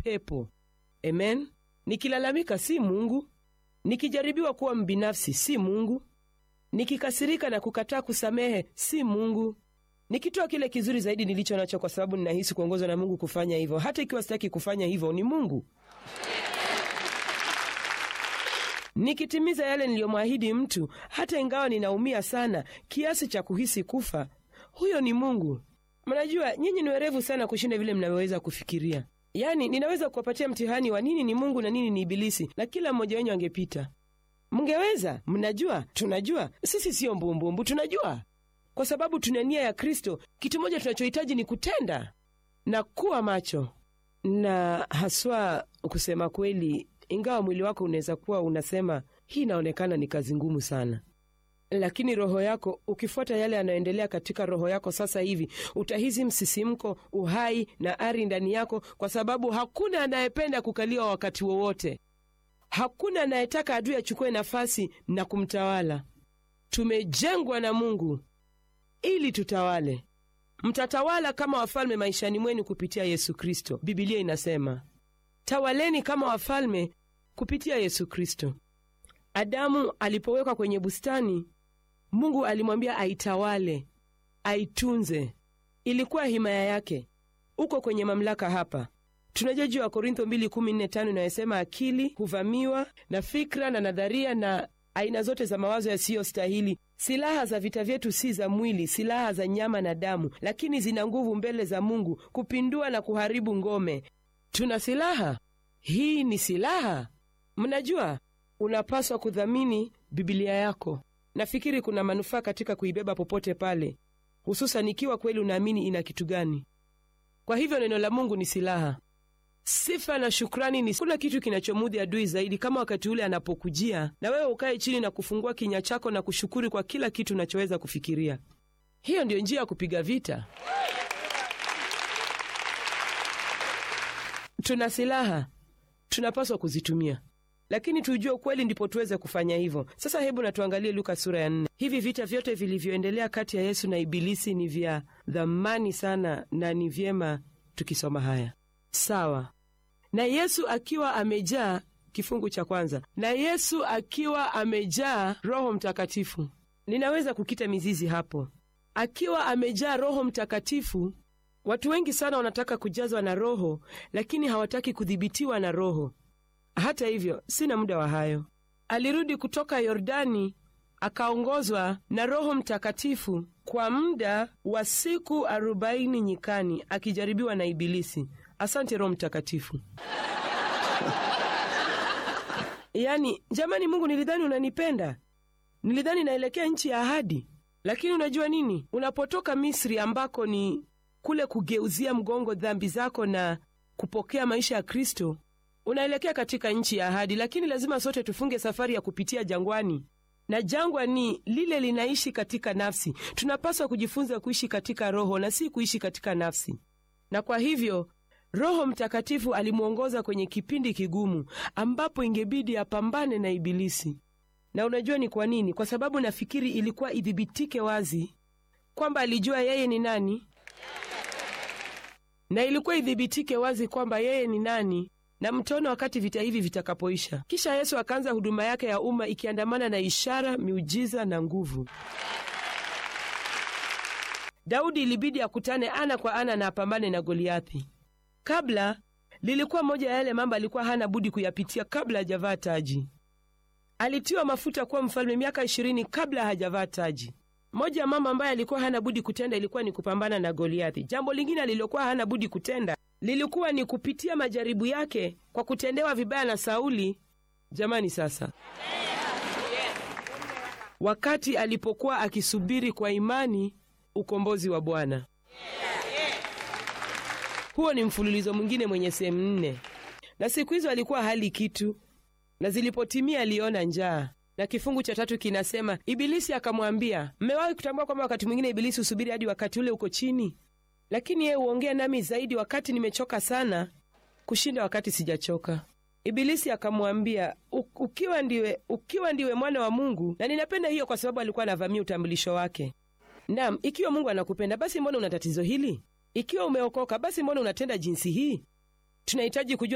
pepo. Amen. Nikilalamika si Mungu, nikijaribiwa kuwa mbinafsi si Mungu, nikikasirika na kukataa kusamehe si Mungu, nikitoa kile kizuri zaidi nilicho nacho kwa sababu ninahisi kuongozwa na Mungu kufanya hivyo, hata ikiwa sitaki kufanya hivyo, ni Mungu. Nikitimiza yale niliyomwahidi mtu, hata ingawa ninaumia sana kiasi cha kuhisi kufa, huyo ni Mungu. Mnajua nyinyi ni werevu sana kushinda vile mnavyoweza kufikiria. Yaani, ninaweza kuwapatia mtihani wa nini ni Mungu na nini ni Ibilisi, na kila mmoja wenyu angepita. Mngeweza. Mnajua, tunajua sisi siyo mbumbumbu, tunajua kwa sababu tuna nia ya Kristo. Kitu moja tunachohitaji ni kutenda na kuwa macho, na haswa kusema kweli, ingawa mwili wako unaweza kuwa unasema hii inaonekana ni kazi ngumu sana, lakini roho yako ukifuata yale yanayoendelea katika roho yako sasa hivi, utahisi msisimko, uhai na ari ndani yako, kwa sababu hakuna anayependa kukaliwa wakati wowote. Hakuna anayetaka adui achukue nafasi na kumtawala. Tumejengwa na Mungu ili tutawale. Mtatawala kama wafalme maishani mwenu kupitia Yesu Kristo. Bibilia inasema tawaleni kama wafalme kupitia Yesu Kristo. Adamu alipowekwa kwenye bustani, Mungu alimwambia aitawale, aitunze. Ilikuwa himaya yake. Uko kwenye mamlaka hapa. Tunajua juu ya Korintho 2:14 inayosema akili huvamiwa na fikra na nadharia na aina zote za mawazo yasiyostahili. Silaha za vita vyetu si za mwili, silaha za nyama na damu, lakini zina nguvu mbele za Mungu kupindua na kuharibu ngome. Tuna silaha. Hii ni silaha. Mnajua, unapaswa kudhamini Bibilia yako. Nafikiri kuna manufaa katika kuibeba popote pale, hususan ikiwa kweli unaamini ina kitu gani. Kwa hivyo neno la Mungu ni silaha. Sifa na shukrani ni kuna kitu kinachomudhi adui zaidi kama wakati ule anapokujia na wewe ukae chini na kufungua kinywa chako na kushukuru kwa kila kitu unachoweza kufikiria. Hiyo ndiyo njia ya kupiga vita. Tuna silaha, tunapaswa kuzitumia, lakini tujue ukweli, ndipo tuweze kufanya hivyo. Sasa hebu na tuangalie Luka sura ya nne. Hivi vita vyote vilivyoendelea kati ya Yesu na Ibilisi ni vya dhamani sana, na ni vyema tukisoma haya. Sawa. Na Yesu akiwa amejaa, kifungu cha kwanza, na Yesu akiwa amejaa Roho Mtakatifu. Ninaweza kukita mizizi hapo, akiwa amejaa Roho Mtakatifu. Watu wengi sana wanataka kujazwa na Roho, lakini hawataki kudhibitiwa na Roho. Hata hivyo, sina muda wa hayo. Alirudi kutoka Yordani akaongozwa na Roho Mtakatifu kwa muda wa siku arobaini nyikani, akijaribiwa na Ibilisi. Asante Roho Mtakatifu. Yaani, jamani, Mungu, nilidhani unanipenda, nilidhani naelekea nchi ya ahadi. Lakini unajua nini? Unapotoka Misri, ambako ni kule kugeuzia mgongo dhambi zako na kupokea maisha ya Kristo, unaelekea katika nchi ya ahadi. Lakini lazima sote tufunge safari ya kupitia jangwani, na jangwa ni lile linaishi katika nafsi. Tunapaswa kujifunza kuishi katika Roho na si kuishi katika nafsi, na kwa hivyo Roho Mtakatifu alimwongoza kwenye kipindi kigumu ambapo ingebidi apambane na Ibilisi. Na unajua ni kwa nini? Kwa sababu nafikiri ilikuwa idhibitike wazi kwamba alijua yeye ni nani, na ilikuwa idhibitike wazi kwamba yeye ni nani, na mtaona wakati vita hivi vitakapoisha. Kisha Yesu akaanza huduma yake ya umma ikiandamana na ishara, miujiza na nguvu. Daudi ilibidi akutane ana kwa ana na apambane na Goliathi. Kabla lilikuwa moja ya yale mambo alikuwa hana budi kuyapitia kabla hajavaa taji. Alitiwa mafuta kuwa mfalme miaka ishirini kabla hajavaa taji. Moja ya mambo ambayo alikuwa hana budi kutenda ilikuwa ni kupambana na Goliathi. Jambo lingine alilokuwa hana budi kutenda lilikuwa ni kupitia majaribu yake kwa kutendewa vibaya na Sauli. Jamani, sasa wakati alipokuwa akisubiri kwa imani ukombozi wa Bwana. Huo ni mfululizo mwingine mwenye sehemu nne, na siku hizo alikuwa hali kitu, na zilipotimia aliona njaa. Na kifungu cha tatu kinasema Ibilisi akamwambia, mmewahi kutambua kwamba wakati mwingine Ibilisi husubiri hadi wakati ule uko chini, lakini yeye huongea nami zaidi wakati nimechoka sana kushinda wakati sijachoka. Ibilisi akamwambia, ukiwa ndiwe, ukiwa ndiwe mwana wa Mungu. Na ninapenda hiyo kwa sababu alikuwa anavamia utambulisho wake. Naam, ikiwa Mungu anakupenda basi mbona una tatizo hili? Ikiwa umeokoka basi mbona unatenda jinsi hii? Tunahitaji kujua